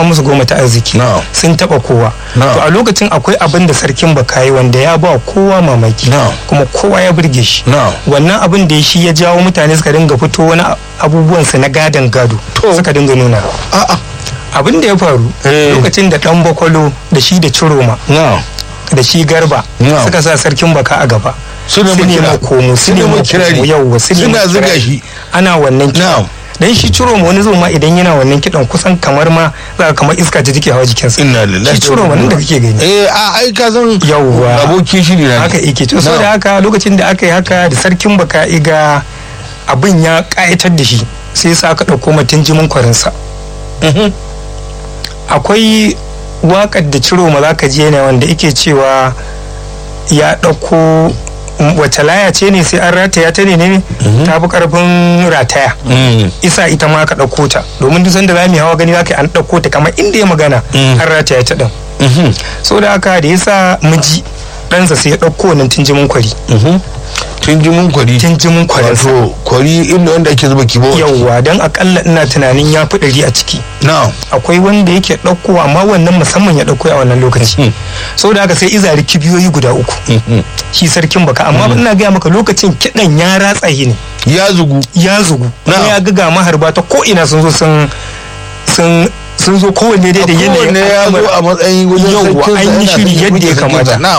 an musu goma ta arziki Na'am. sun taba kowa Na'am. to a lokacin akwai abin da sarkin baka yi wanda ya ba kowa mamaki Na'am. kuma kowa ya burge shi Na'am. wannan abin da ya shi ya jawo mutane suka dinga fito wani abubuwan su na gadon gado To. suka dinga nuna a'a abin da ya faru Eh. lokacin da dan bakwalo da shi da ciroma na da shi garba Na'am. suka sa sarkin baka a gaba Su ne su ne makira- makomo su su ne ne makomo makirari. yawwa su ne Suna zuga makirari. shi. ana wannan kiɗan Na'am. dan shi ciroma wani zo ma idan yana wannan kiɗan kusan kamar ma za ka kamar iska ce take hawa jikinsa inna lillahi shi ciroma nan da kake gani eh a ai ka san Yawwa. abokin shiri na ne. haka yake to so da haka lokacin da aka yi haka da sarkin baka iga abin ya kayatar da shi sai sa aka ɗauko mutum jimin kwarinsa Mhm. akwai waƙar da ciro ma za ka je ne wanda ike cewa ya ɗauko wace laya ce ne sai an rataya ta ne ne ta fi ƙarfin rataya Mm. isa ita ma ka ɗauko ta domin duk sanda za mu yi hawa gani za ka yi an ɗauko ta kamar inda ya magana Mm. an rataya ta ɗin Mhm. so da haka da yasa miji ɗansa sai ya ɗauko wannan tunjimin kwari Mhm. tun ji mun kwari tunjimin kwarinsa wato kwari inda wanda ake zuba kibo yauwa don akalla ina tunanin ya fi ɗari a ciki na akwai wanda yake ɗauko amma wannan musamman ya ɗauko a wannan lokaci sau da haka sai izari kibiyoyi guda uku shi sarkin baka amma ina gaya maka lokacin kiɗan ya ratsa yi ne ya zugu ya zugu kuma Na'am. ya ga maharba ta ko ina sun zo sun sun sun zo kowanne dai da yanayin kowanne ya zo a matsayin wajen yauwa sarkinsa an yi yana shiri son ya yadda ya buge sarkinsa. kamata Na'am.